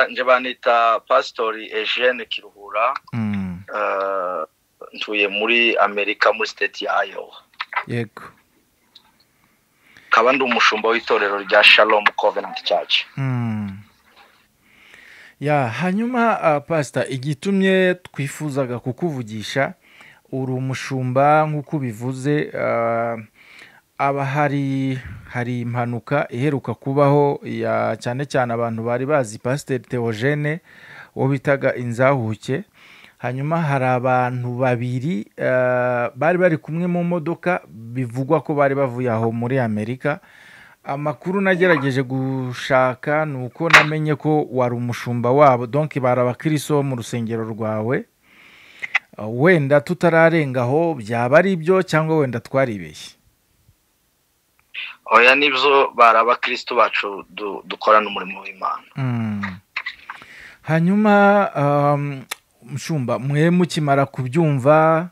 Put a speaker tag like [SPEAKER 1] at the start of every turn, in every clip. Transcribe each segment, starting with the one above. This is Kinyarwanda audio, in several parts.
[SPEAKER 1] njye banita pasitori ejene kiruhura ntuye muri amerika muri siteti ya ayowa
[SPEAKER 2] yego
[SPEAKER 1] akaba ndi umushumba w'itorero rya shalom covenant church
[SPEAKER 2] ya hanyuma pasita igitumye twifuzaga kukuvugisha uri umushumba nk'uko ubivuze aba hari hari impanuka iheruka kubaho cyane cyane abantu bari bazi pasiteri teogene uwo bitaga inzahuke hanyuma hari abantu babiri bari bari kumwe mu modoka bivugwa ko bari bavuye aho muri amerika amakuru nagerageje gushaka ni uko namenye ko wari umushumba wabo donke bari abakiriso mu rusengero rwawe wenda tutararengaho byaba ari ibyo cyangwa wenda twaribeshye
[SPEAKER 1] oya nibyo bari abakirisitu bacu dukorana umurimo w'imana
[SPEAKER 2] hanyuma mushumba mwe mukimara kubyumva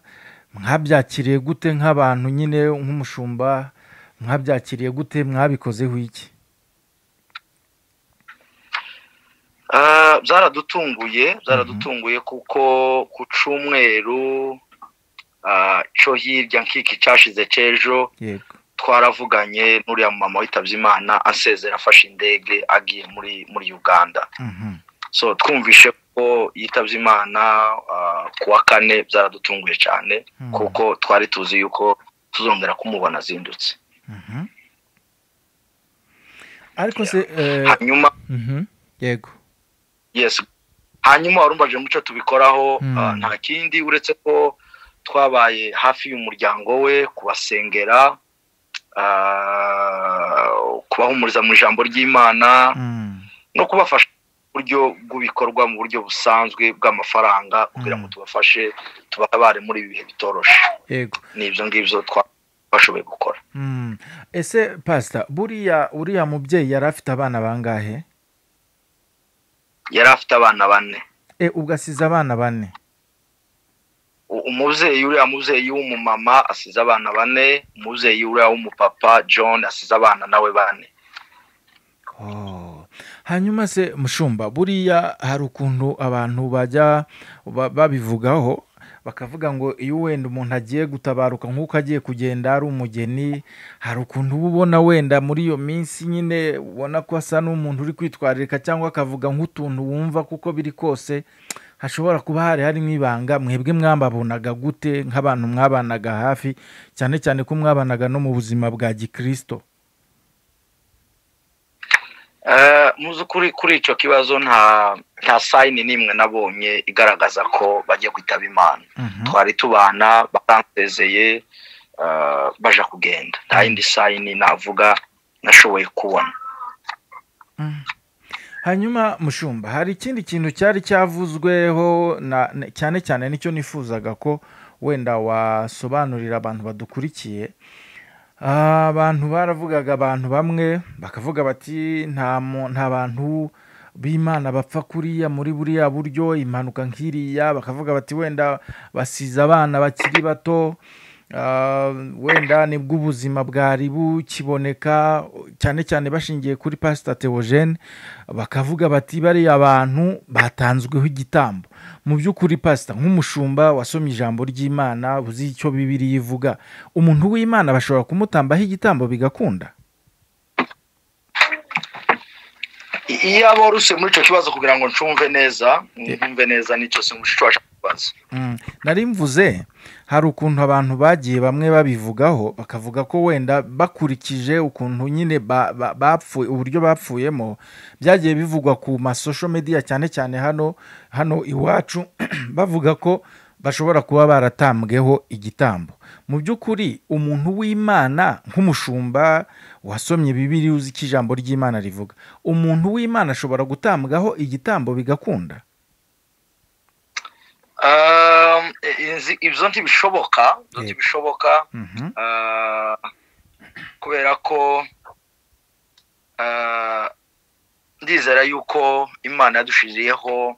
[SPEAKER 2] mwabyakiriye gute nk'abantu nyine nk'umushumba mwabyakiriye gute mwabikozeho iki
[SPEAKER 1] byaradutunguye byaradutunguye kuko ku cyumweru cyo hirya nk'iki cyashize cy'ejo twaravuganye n'uriya mama witabye imana asezera afashe indege agiye muri muri uganda so twumvishe ko yitabye imana ku wa kane byaradutunguye cyane kuko twari tuzi yuko tuzongera kumubona azindutse
[SPEAKER 2] ariko se
[SPEAKER 1] hanyuma
[SPEAKER 2] yego
[SPEAKER 1] yesi hanyuma warumvaje muco tubikoraho nta kindi uretse ko twabaye hafi y'umuryango we kubasengera kubahumuriza mu ijambo ry'imana no kubafasha buryo bw'ibikorwa mu buryo busanzwe bw'amafaranga kugira ngo tubafashe tubatabare muri ibi bihe bitoroshe ni ibyo ngibyo twashoboye gukora
[SPEAKER 2] ese pasita buriya uriya mubyeyi yari afite abana bangahe
[SPEAKER 1] yari afite abana bane
[SPEAKER 2] ugasize abana bane
[SPEAKER 1] umubyeyi uriya mubyeyi w'umumama asize abana bane umubyeyi uriya w'umupapa john asize abana nawe bane
[SPEAKER 2] hanyuma se mushumba buriya hari ukuntu abantu bajya babivugaho bakavuga ngo iyo wenda umuntu agiye gutabaruka nk'uko agiye kugenda ari umugeni hari ukuntu uba ubona wenda muri iyo minsi nyine ubona ko asa n'umuntu uri kwitwararika cyangwa akavuga nk'utuntu wumva kuko biri kose hashobora kuba hari harimo ibanga mwebwe mwababonaga gute nk'abantu mwabanaga hafi cyane cyane ko mwabanaga no mu buzima bwa gikirisito
[SPEAKER 1] kuri icyo kibazo nta sayini n'imwe nabonye igaragaza ko bajya kwitaba imana twari tubana baransezeye baja kugenda nta yindi sayini navuga nashoboye kubona
[SPEAKER 2] hanyuma mushumba hari ikindi kintu cyari cyavuzweho cyane cyane nicyo nifuzaga ko wenda wasobanurira abantu badukurikiye abantu baravugaga abantu bamwe bakavuga bati nta bantu b'imana bapfa kuriya muri buriya buryo impanuka nk'iriya bakavuga bati wenda basize abana bakiri bato wenda nibwo ubuzima bwari bukiboneka cyane cyane bashingiye kuri pasita teogene bakavuga bati bariya abantu batanzweho igitambo mu by'ukuri pasita nk'umushumba wasomye ijambo ry'imana uzi icyo bibiri ivuga umuntu w'imana bashobora kumutambaho igitambo bigakunda
[SPEAKER 1] iyo aboruse muri icyo kibazo kugira ngo ncumve neza nkumve neza nicyo si mushobora kubaza
[SPEAKER 2] nari mvuze hari ukuntu abantu bagiye bamwe babivugaho bakavuga ko wenda bakurikije ukuntu nyine bapfuye uburyo bapfuyemo byagiye bivugwa ku masosho mediya cyane cyane hano hano iwacu bavuga ko bashobora kuba baratambweho igitambo mu by'ukuri umuntu w'imana nk'umushumba wasomye bibiri uzi ko ijambo ry'imana rivuga umuntu w'imana ashobora gutambwaho igitambo bigakunda
[SPEAKER 1] ibyo ntibishoboka ibyo ntibishoboka kubera ko ndizera yuko imana yadushiriyeho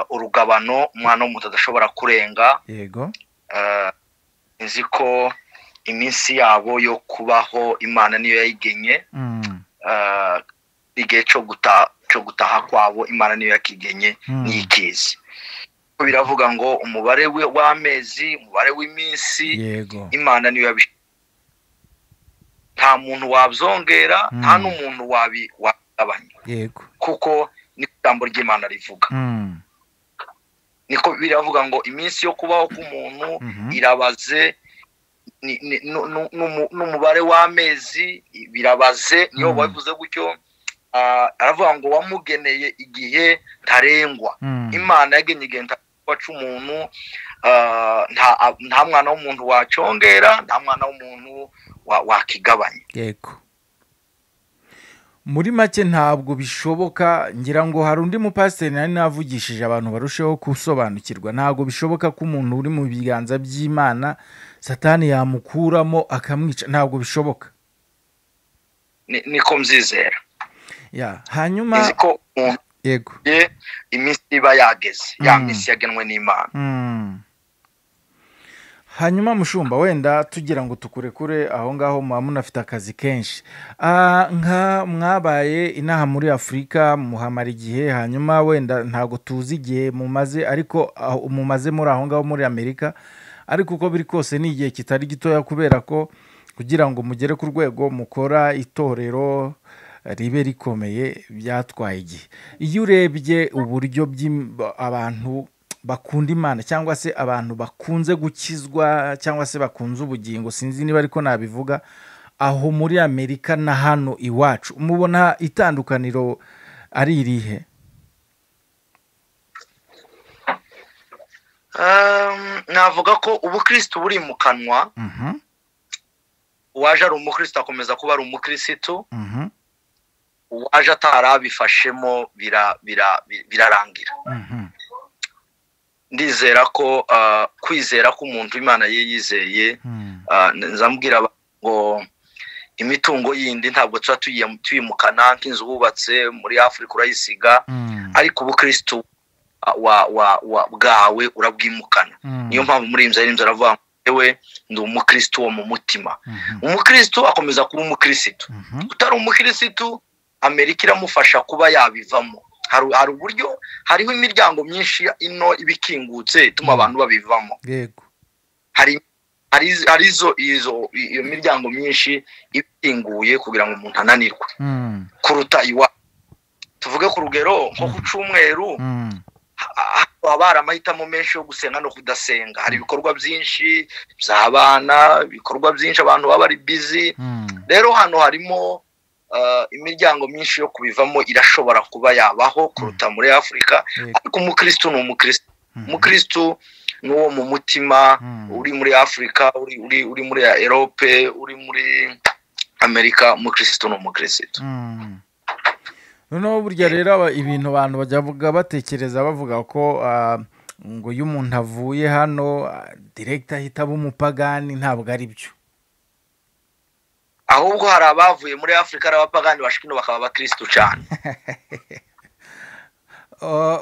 [SPEAKER 1] urugabano umwana w'umuntu adashobora kurenga
[SPEAKER 2] yego
[SPEAKER 1] nzi ko iminsi yabo yo kubaho imana niyo yayigenye igihe cyo gutaha cyo gutaha kwabo imana niyo yakigenye ntiyikizi biravuga ngo umubare w'amezi umubare w'iminsi imana niyo yabishinzwe nta muntu wabyongera nta n'umuntu wabigabanya kuko niko ijambo ry'imana rivuga niko biravuga ngo iminsi yo kubaho k'umuntu irabaze n'umubare w'amezi birabaze niyo babivuze gutyo aravuga ngo wamugeneye igihe ntarengwa imana yagenye igihe ntarengwa cy'umuntu nta mwana w'umuntu wacongera nta mwana w'umuntu wakigabanya
[SPEAKER 2] yego muri make ntabwo bishoboka ngira ngo hari undi mupasiteri nari navugishije abantu barusheho gusobanukirwa ntabwo bishoboka ko umuntu uri mu biganza by'imana satani yamukuramo akamwica ntabwo bishoboka
[SPEAKER 1] niko mbyizera
[SPEAKER 2] hanyuma
[SPEAKER 1] yego iminsi iba yageze ya minsi yagenwe n'imana
[SPEAKER 2] hanyuma mushumba wenda tugira ngo tukurekure aho ngaho muba munafite akazi kenshi nka mwabaye inaha muri afurika muhamara igihe hanyuma wenda ntabwo tuzi igihe mumaze ariko mumaze muri aho ngaho muri amerika ariko uko biri kose ni igihe kitari gitoya kubera ko kugira ngo mugere ku rwego mukora itorero ribe rikomeye byatwaye igihe iyo urebye uburyo abantu bakunda imana cyangwa se abantu bakunze gukizwa cyangwa se bakunze ubugingo sinzi niba ariko nabivuga aho muri amerika na hano iwacu mubona itandukaniro ari irihe
[SPEAKER 1] navuga ko ubukirisitu buri mu kanwa uwaje ari umukirisitu akomeza kuba ari umukirisitu uwaje atarabifashemo birarangira ndizera ko kwizera k'umuntu imana ye yizeye nzamubwira ngo imitungo yindi ntabwo tuba tuyimukana nk'inzu wubatse muri afurika urayisiga ariko ubukirisitu bwawe urabwimukana niyo mpamvu muri iyi nzu ari inzu aravuga ngo yewe ndi umukirisitu wo mu mutima umukirisitu akomeza kuba umukirisitu utari umukirisitu amerika iramufasha kuba yabivamo hari uburyo hariho imiryango myinshi ino iba ikingutse ituma abantu babivamo hari iyo miryango myinshi ikinguye kugira ngo umuntu ananirwe kuruta iwa tuvuge ku rugero nko ku cyumweru haba hari amahitamo menshi yo gusenga no kudasenga hari ibikorwa byinshi by'abana ibikorwa byinshi abantu baba bari bizi rero hano harimo imiryango myinshi yo kubivamo irashobora kuba yabaho kuruta muri afurika ariko umukirisitu ni umukirisitu umukirisitu ni uwo mu mutima uri muri afurika uri muri erope uri muri amerika umukirisitu ni umukirisitu
[SPEAKER 2] noneho burya rero ibintu abantu bajya batekereza bavuga ko ngo iyo umuntu avuye hano direkita ahita aba umupagani ntabwo ari byo
[SPEAKER 1] ahubwo hari abavuye muri afurika ari abapagani bashwino bakaba abakirisitu cyane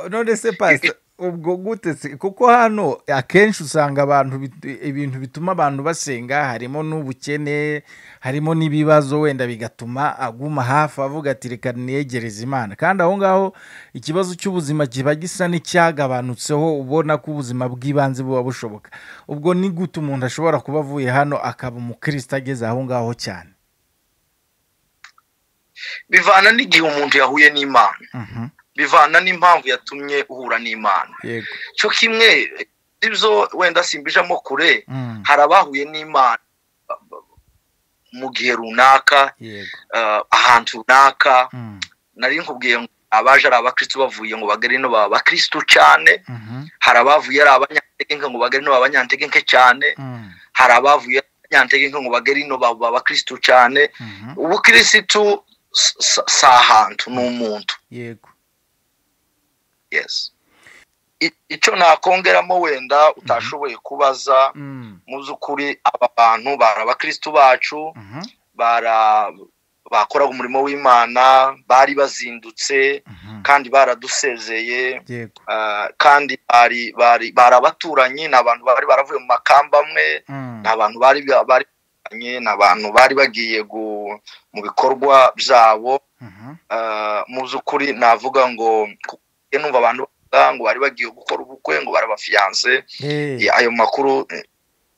[SPEAKER 2] none se pasi ubwo gutetse kuko hano akenshi usanga abantu ibintu bituma abantu basenga harimo n'ubukene harimo n'ibibazo wenda bigatuma aguma hafi avuga ati reka niyegereze imana kandi aho ngaho ikibazo cy'ubuzima kiba gisa n'icyagabanutseho ubona ko ubuzima bw'ibanze buba bushoboka ubwo ni gute umuntu ashobora kuba avuye hano akaba umukirisitu ageze aho ngaho cyane
[SPEAKER 1] bivana n'igihe umuntu yahuye n'imana bivana n'impamvu yatumye uhura n'imana cyo kimwe ibyo wenda simbijamo kure hari abahuye n'imana mu gihe runaka ahantu runaka nari nkubwiye ngo abaje ari abakirisitu bavuye ngo bagere ino baba abakirisitu cyane hari abavuye ari abanyantegenke ngo bagere ino baba abanyantegenke cyane hari abavuye abanyantegenke ngo bagere ino baba abakirisitu cyane ubukirisitu si ahantu ni umuntu yego icyo nakongeramo wenda utashoboye kubaza mu by'ukuri aba bantu bari abakirisitu bacu bakoraga umurimo w'imana bari bazindutse kandi baradusezeye kandi bari abaturanyi ni abantu bari baravuye mu makamba amwe ni abantu bari ni abantu bari bagiye mu bikorwa byabo mu by'ukuri navuga ngo numva abantu ngo bari bagiye gukora ubukwe ngo barabafiyanse ayo makuru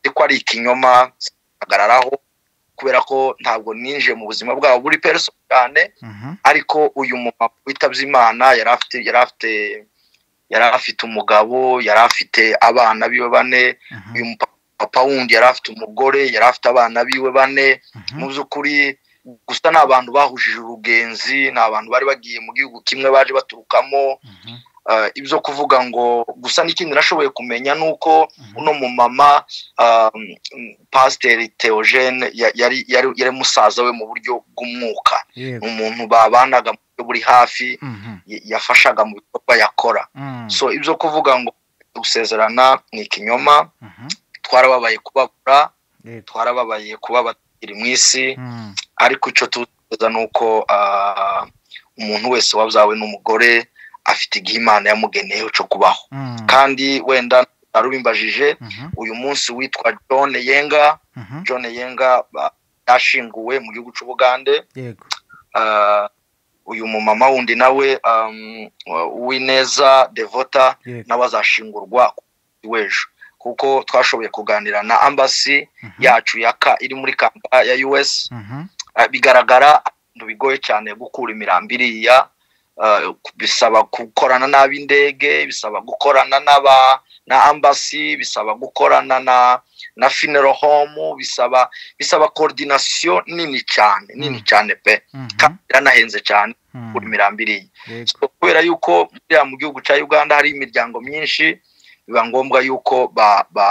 [SPEAKER 1] ko ari ikinyoma ahagararaho kubera ko ntabwo ninjiye mu buzima bwabo buri pereso cyane ariko uyu mumama witabye imana yari afite yari afite yari afite umugabo yari afite abana biwe bane uyu papa wundi yari afite umugore yari afite abana biwe bane mu by'ukuri gusa ni abantu bahujije urugenzi ni abantu bari bagiye mu gihugu kimwe baje baturukamo ibyo kuvuga ngo gusa n'ikindi nashoboye kumenya ni uko uno mumama pasiteri teogene yari musaza we mu buryo bw'umwuka ni umuntu babanaga mu buryo buri hafi yafashaga mu bikorwa yakora so ibyo kuvuga ngo gusezerana ni ikinyoma twarababaye kubabura twarababaye kubabatira mu isi ariko icyo tuza ni uko umuntu wese wabyawe n'umugore afite igihe imana yamugeneyeho cyo kubaho kandi wenda arubimbajije uyu munsi witwa john yenga john yenga yashinguwe mu gihugu cy'ubugande uyu mumama wundi nawe w'ineza devota nawe azashingurwa w'ejo kuko twashoboye kuganira na ambasi yacu yaka iri muri kampa ya us bigaragara bigoye cyane gukura imirambi iriya bisaba gukorana n'ab'indege bisaba gukorana n'aba na ambasi bisaba gukorana na na funeral home bisaba bisaba koordinasiyo nini cyane nini cyane pe kandi iranahenze cyane kuri mirambi iriya kubera yuko mu gihugu cya uganda hari imiryango myinshi biba ngombwa yuko ba ba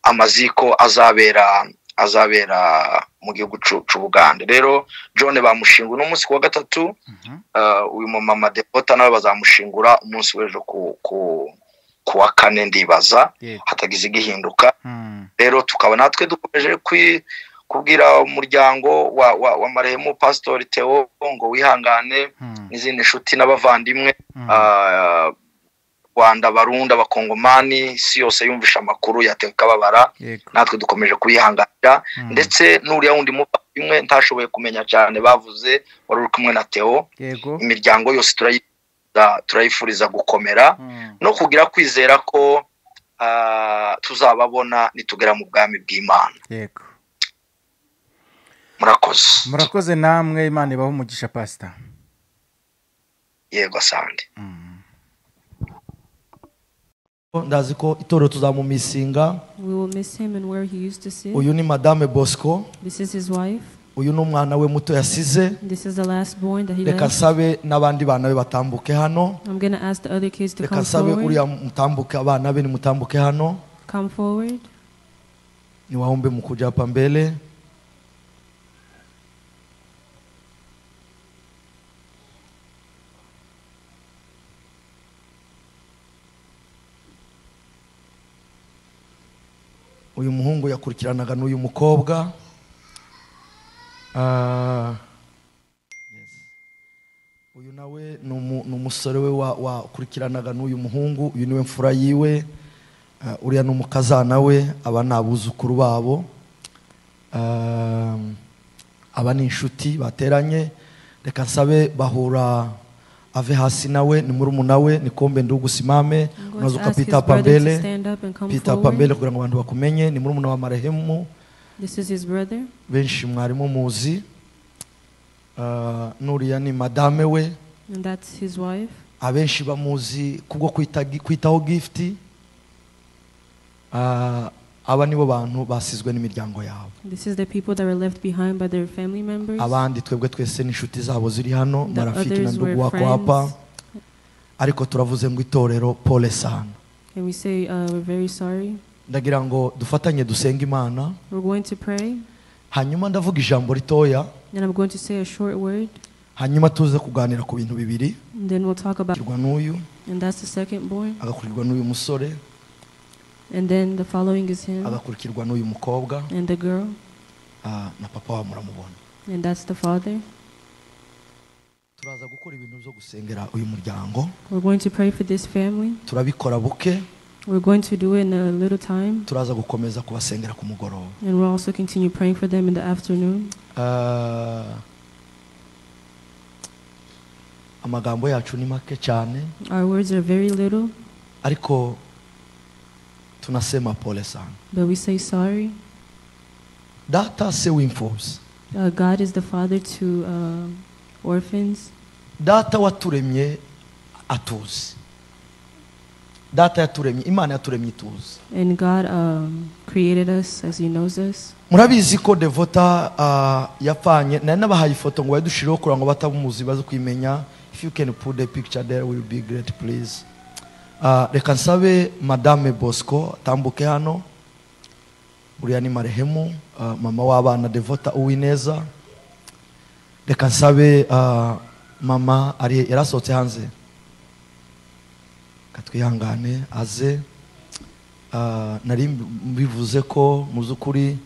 [SPEAKER 1] amaziko azabera azabera mu gihugu cy'ubugande rero john bamushinga uno munsi ku wa gatatu uyu mumama devota nawe bazamushingura umunsi w'ejo ku wa kane ndibaza hatagize igihinduka rero tukaba natwe dukomeje kubwira umuryango wa maremu pasitori teo ngo wihangane n'izindi nshuti n'abavandimwe rwanda barunda abakongomani isi yose yumvisha amakuru kababara natwe dukomeje kuyihanganira ndetse n'uriya wundi muvandimwe ntashoboye kumenya cyane bavuze wari uri kumwe na teo imiryango yose turayifuriza gukomera no kugira kwizera ko tuzababona nitugera mu bwami bw'imana murakoze
[SPEAKER 2] murakoze namwe imana ibaho umugisha pasita
[SPEAKER 1] yego asande
[SPEAKER 3] ndazi ko itorero tuzamumisinga uyu ni madame bosco uyu ni umwana we muto yasize reka asabe n'abandi bana be batambuke hano reka asabe uriya mutambuke abana be nimutambuke hano niwahombe mu kujapa mbere uyu muhungu yakurikiranaga n'uyu mukobwa uyu nawe ni umusore we wakurikiranaga n'uyu muhungu uyu niwe mfura yiwe uriya ni umukazana we aba ni abuzukuru babo aba ni inshuti bateranye reka nsabe bahura ave hasi nawe ni murumuna we nikombe ndi ugusimame unaza ukapita hapa mbele pita hapa mbele kugira ngo abantu bakumenye ni murumuna wa marehemu benshi mwari mumuzi uh, nuriya ni madame we abenshi bamuzi kubwo kwita, kwitaho gifti uh, aba nibo bantu basizwe n'imiryango yabo abandi twebwe twese n'inshuti zabo ziri hano na rafiki na ndugu wako hapa ariko turavuze ngo itorero pole sana ndagira ngo dufatanye dusenge imana hanyuma ndavuga ijambo ritoya hanyuma tuze kuganira ku bintu bibiri agakurirwa n'uyu agakurirwa n'uyu musore
[SPEAKER 4] And then the following is him
[SPEAKER 3] agakurikirwa n'uyu mukobwa
[SPEAKER 4] and the girl,
[SPEAKER 3] na papa wa muramubona
[SPEAKER 4] and that's the father.
[SPEAKER 3] turaza gukora ibintu byo gusengera uyu muryango
[SPEAKER 4] We're going to pray for this family.
[SPEAKER 3] turabikora buke
[SPEAKER 4] We're going to do it in a little time,
[SPEAKER 3] turaza gukomeza kubasengera ku mugoroba
[SPEAKER 4] and we'll also continue praying for them in the afternoon.
[SPEAKER 3] Ah, amagambo yacu ni make cyane
[SPEAKER 4] Our words are very little,
[SPEAKER 3] ariko tunasema pole sana
[SPEAKER 4] but we say sorry.
[SPEAKER 3] data se w'imfubyi
[SPEAKER 4] Uh, God is the father to um orphans.
[SPEAKER 3] data waturemye atuzi data yaturemye imana yaturemye ituzi
[SPEAKER 4] And God um, created us as He knows us.
[SPEAKER 3] murabizi ko devota uh, yapfanye nari nabahaye ifoto ngo bayidushireho kugira ngo batamuzi baze kuyimenya if you can put the picture there will be great please uh, reka nsabe madame bosco atambuke hano uriya ni marehemu uh, mama w'abana devota uwineza reka nsabe uh, mama ari yarasohotse hanze katwihangane aze Ah, nari mbivuze ko mu by'ukuri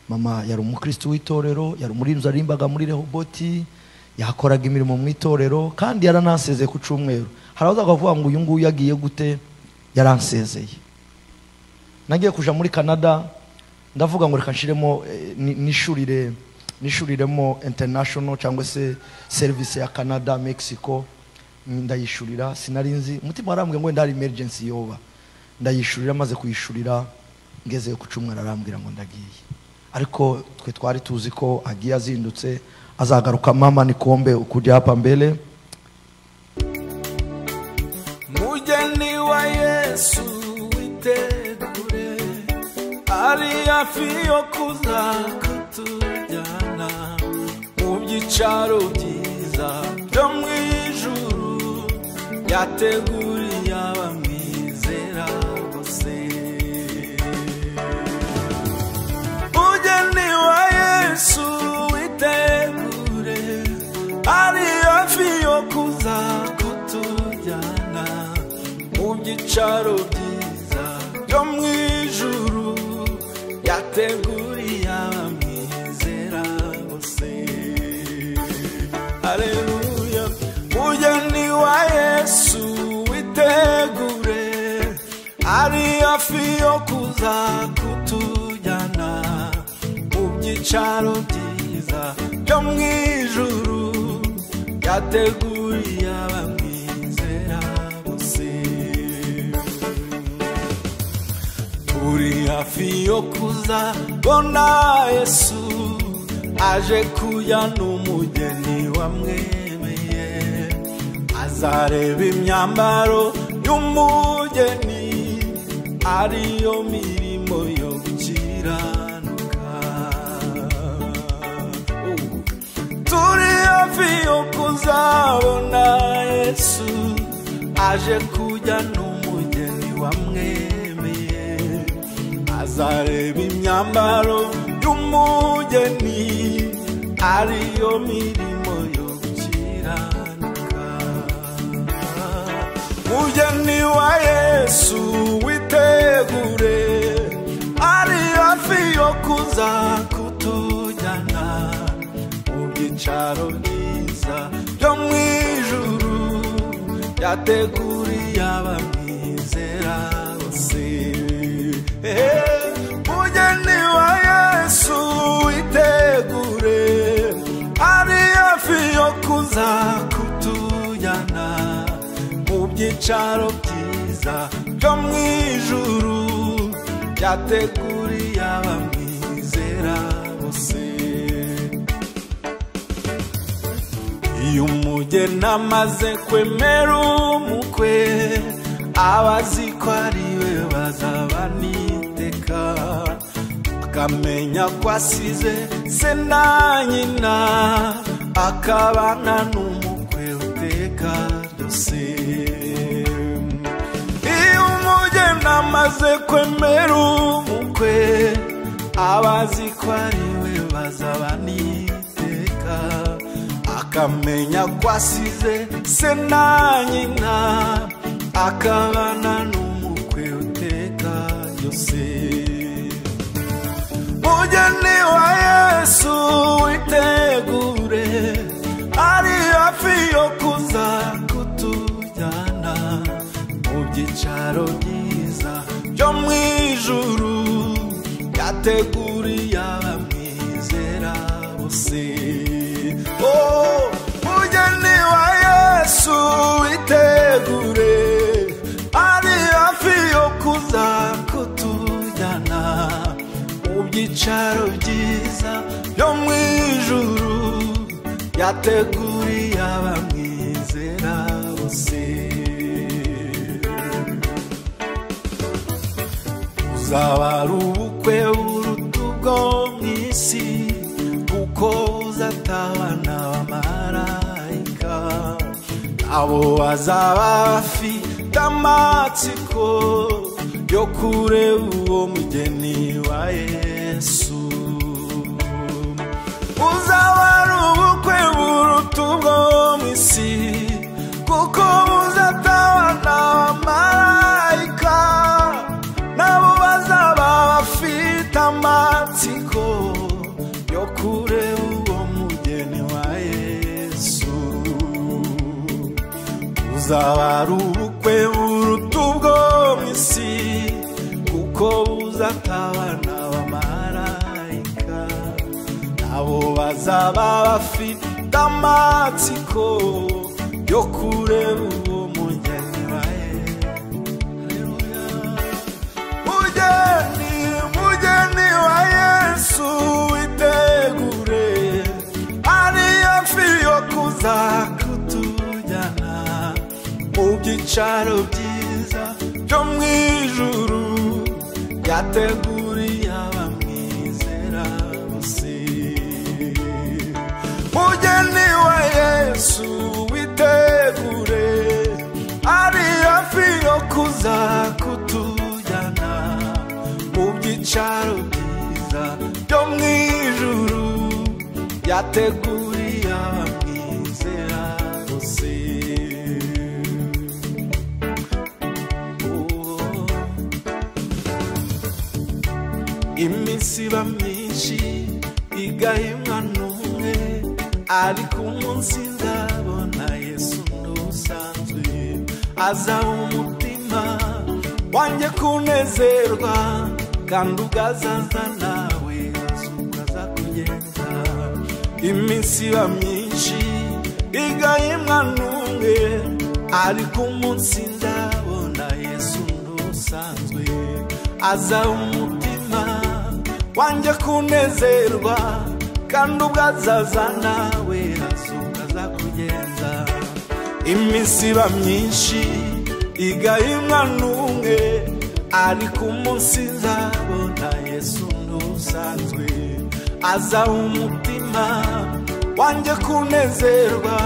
[SPEAKER 3] mama yari umukristo w'itorero yari umurinzi warimbaga muri rehoboti yakoraga imirimo mu itorero kandi yaranasezeye ku cyumweru hari abazaga bavuga ngo uyu nguyu yagiye gute yaransezeye nagiye kuja muri canada ndavuga ngo reka nshiremo eh, ni- nishurire nishuriremo international cyangwa se service ya canada mexico ndayishurira sinari nzi umutima warambwiye ngo wenda hari emergency yoba ndayishurira maze kuyishurira ngezeyo ku cyumweru arambwira ngo ndagiye ariko twe twari tuzi ko agiye azindutse azagaruka mama nikombe ukujya hapa mbere
[SPEAKER 5] mugeni wa yesu witegure ari hafi yo kuza kutujyana mu byicaro byiza byo mu ijuru yateguriye abamwizera bose mugeni wa yesu witegure ari hafi yo kuza kutujyana mu byicaro byiza byo mu ijuru yateguriye abamwizera bose aleluya mugeni wa yesu witegure ari hafi yo kuza kutujyana mu byicaro byiza byo mu ijuru yateguriye abamwizera bose turi hafi yo kuza bona yesu aje kuya n'umugeni wamwemeye azareba imyambaro y'umugeni ariyo mirimo yo gukiranuka turi hafi yo kuzabona yesu aje kujya n'umugeni wamwemeye azareba imyambaro y'umugeni ariyo mirimo yo gukiranuka mugeni wa yesu witegure ari hafi yo kuza kutujyana mu byicaro byiza byo mu ijuru yateguriye abamwizera bose Eh, mugeni wa yesu witegure ari hafi yo kuza kutujyana mu byicaro byiza byo mu ijuru yateguriye abamwizera bose iyo umugeni amaze kwemera umukwe aba azi ko ari we bazabana iteka akamenya ko asize se na nyina akabana n'umukwe uteka ryose iyo umugeni amaze kwemera umukwe aba azi ko ari we bazabana iteka akamenya ko asize se na nyina akabana n'umukwe uteka yose mugeni wa yesu witegure ari hafi yo kuza kutujyana mu byicaro byiza byo mu ijuru yateguriye abamwizera bose Oh, mugeni wa yesu ibyicaro byiza byo mu ijuru yateguriye abamwizera bose uzaba ari ubukwe buruta ubwo mu isi kuko uzatahana abamarayika abo bazaba bafite amatsiko yo kureba uwo mugeni wa yesu uzaba ari ubukwe buruta ubwo mu isi kuko buzatabana abamarayika nabo bazaba bafite amatsiko yo kureba uwo mugeni wa yesu uzaba ari ubukwe buruta ubwo mu isi kuko buzatabana abamarayika nabo bazaba bafite amatsiko yo kureba uwo mugeni wa yesu mugeni mugeni wa yesu witegure ariyo mfi yo kuza kutujyana mu byicaro byiza byo mu ijuru yateguriye abamwizera bose mugeni wa yesu witegure ariyo mfi yo kuza kutujyana mu byicaro byiza byo mu ijuru yateguriye abamwizera bose iminsi iba myinshi igahimwa n'umwe ariko umunsi nzabona yesu ntusanzwe azaba umutima wanjye kunezerwa kandi ugazaza nawe azukaza kugenda iminsi iba myinshi igahimwa n'umwe ariko umunsi nzabona yesu ntusanzwe azaba umutima wanjye kunezerwa kandi ubwo azaza nawe azukaza kugenza iminsi iba myinshi igahimwa n'umwe ariko umunsi nzabona yesu ntusanzwe azaha umutima wanjye kunezerwa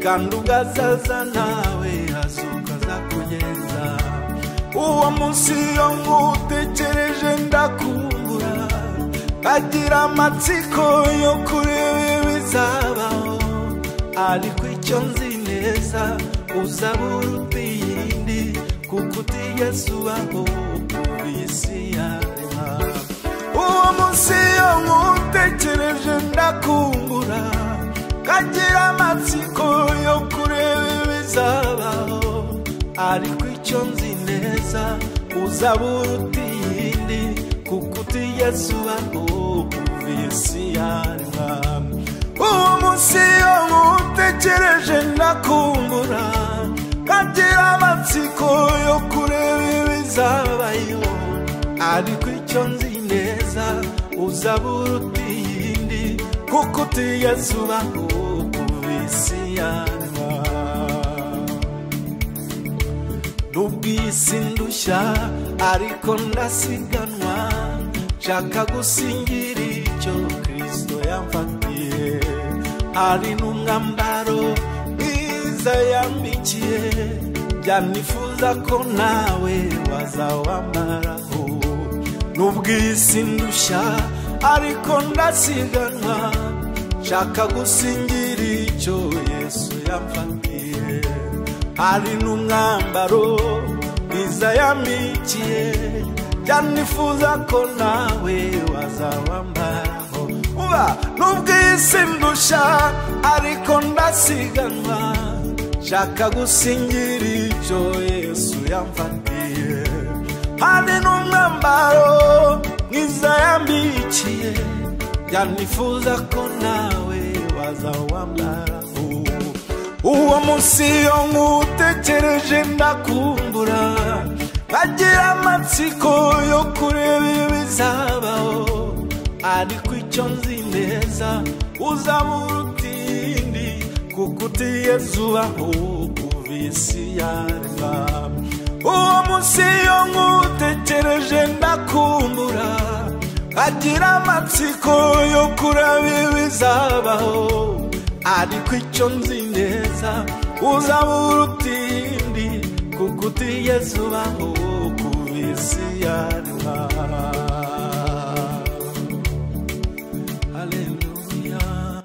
[SPEAKER 5] kandi ubwo azaza nawe azukaza kugenza uwo munsi iyo nkutekereje ndakumbura agira amatsiko yo kureba ibizabaho ariko icyo nzi neza uzaba uruta iyindi kuko utigeze ubaho kuva isi yarema uwo munsi iyo nkutekereje ndakumbura kagira amatsiko yo kureba ibizabaho ariko icyo nzi neza uzaba uruta iyindi kuko utigeze ubaho kuva isi yarema uwo munsi iyo nkutekereje ndakumbura kagira amatsiko yo kureba ibizabayo ariko icyo nzi neza uzaba uruta iyindi kuko utigeze ubaho kuva isi yarema n'ubwisi ndushya ariko ndasiganwa nshaka gusingira icyo kirisito yamfatiye hari n'umwambaro mwiza yambikiye byanifuza ko nawe wazawambaraho n'ubwisi ndushya ariko ndasiganwa nshaka gusingira icyo yesu yamfatiye hari n'umwambaro mwiza yamikiye byanifuza ko nawe wazawambaraho uba n'ubwisi ndusha ariko ndasiganwa nshaka gusingira icyo yesu yamfatiye hari n'umwambaro mwiza yambikiye byanifuza ko nawe wazawambaraho uwo munsi iyo nkutekereje ndakumbura nkagira amatsiko yo kureba ibizabaho ariko icyo nzi neza uzabura utindi kuko uti yezu aho kuva isi yarema uwo munsi iyo nkutekereje ndakumbura agira amatsiko yo kuraba ibizabaho ariko icyo nzi neza uzabura utindi kuko uti yezu aho kuva isi yarema Hallelujah.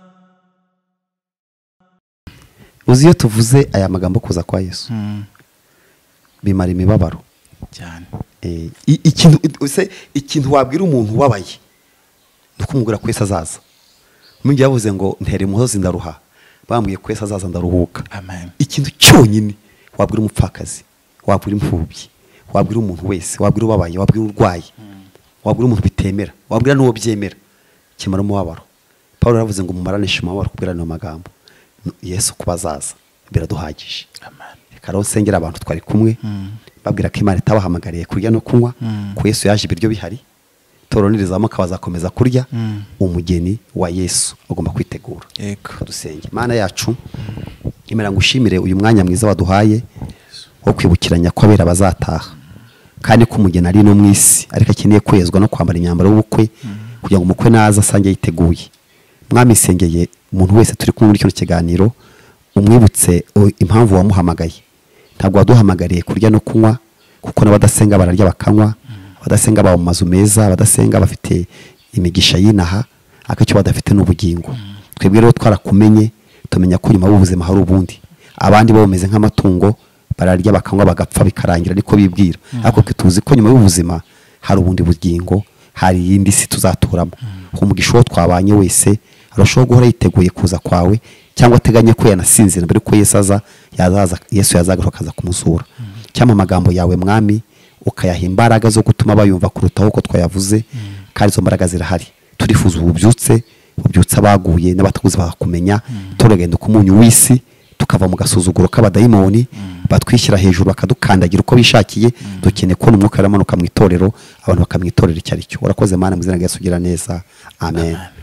[SPEAKER 6] uzi iyo tuvuze aya magambo kuza kwa yesu bimara imibabaro
[SPEAKER 2] cyane
[SPEAKER 6] Eh, i- ikintu use ikintu wabwira umuntu ubabaye ni ukumubwira ko Yesu azaza umwingi yavuze ngo ntere umusozi ndaruha bambwiye ko Yesu azaza ndaruhuka
[SPEAKER 2] amen
[SPEAKER 6] ikintu cyonyine wabwira umupfakazi wabwira imfubyi wabwira umuntu wese wabwira ubabaye wabwira urwaye wabwira umuntu bitemera wabwira n'uwo byemera kimara umubabaro paul yaravuze ngo mumaranishe umubabaro kubwira ayo magambo yesu kuba azaza biraduhagije
[SPEAKER 2] amen
[SPEAKER 6] reka rero nsengera abantu twari kumwe babwira ko imana itabahamagariye kurya no kunywa ko yesu yaje ibiryo bihari toronerezamo bazakomeza kurya umugeni wa yesu bagomba kwitegura
[SPEAKER 2] yego
[SPEAKER 6] dusenge imana yacu imera ngushimire uyu mwanya mwiza waduhaye wo kwibukiranya ko abera bazataha kandi ko umugeni ari no mu isi ariko akeneye kwezwa no kwambara imyambaro y'ubukwe kugira ngo umukwe naza asange yiteguye mwamisengeye umuntu wese turi kumwe muri kino kiganiro umwibutse o- impamvu wamuhamagaye ntabwo waduhamagariye kurya no kunywa kuko n'abadasenga bararya bakanywa abadasenga baba mu mazu meza abadasenga bafite imigisha y'inaha ariko icyo badafite ni ubugingo twebwe rero twarakumenye tumenya ko nyuma y'ubuzima hari ubundi abandi bo bameze nk'amatungo bararya bakanywa bagapfa bikarangira niko bibwira ariko twe tuzi ko nyuma y'ubuzima hari ubundi bugingo hari iyindi si tuzaturamo umugisha uwo twabanye wese arushaho guhora yiteguye kuza kwawe cyangwa ateganya ko yanasinzira mbere yuko yesu aza yazaza yesu yazagaruka akaza kumusura cyangwa amagambo yawe mwami ukayaha imbaraga zo gutuma bayumva kurutaho uko twayavuze kandi izo mbaraga zirahari turifuza ububyutse bubyutse abaguye n'abatakuzi bakakumenya turagenda uko umunyu w'isi tukava mu gasuzuguro k'abadayimoni batwishyira hejuru bakadukandagira uko bishakiye dukeneye kubona umwuka uramanuka mu itorero abantu bakamwitorera icyo ari cyo urakoze mana mu izina rya Yesu ugira neza amen